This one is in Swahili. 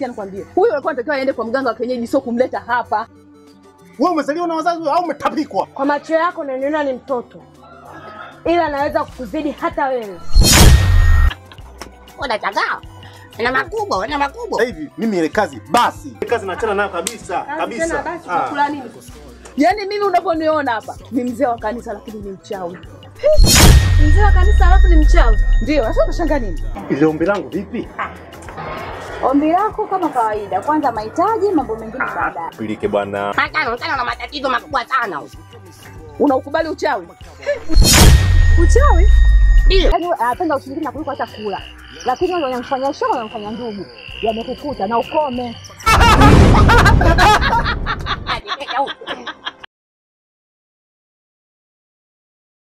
sikia nikwambie. Huyu alikuwa anatakiwa aende kwa mganga wa kienyeji sio kumleta hapa. Wewe umezaliwa na wazazi au umetapikwa? Kwa macho yako unaniona ni mtoto, ila naweza kukuzidi hata wewe. Unachagaa. Una makubwa, una makubwa. Sasa hivi mimi ile kazi basi. Ile kazi naachana nayo kabisa, tena kabisa. basi, Ah. utakula nini? Yaani mimi unavyoniona hapa ni mzee wa kanisa lakini ni mchawi. Mzee wa kanisa alafu ni mchawi. Ndio, sasa unashangaa nini? Ile ombi langu vipi? Ombi lako kama kawaida, kwanza mahitaji, mambo mengine baadaye. Pilike bwana. Matano, tano na matatizo makubwa sana. Unaukubali uchawi? Uchawi? Ndio. Yaani wewe anapenda ushirikina kuliko hata kula. Lakini wewe unamfanya shoga, unamfanya ndugu. Yamekukuta na ukome. Nipeka huko.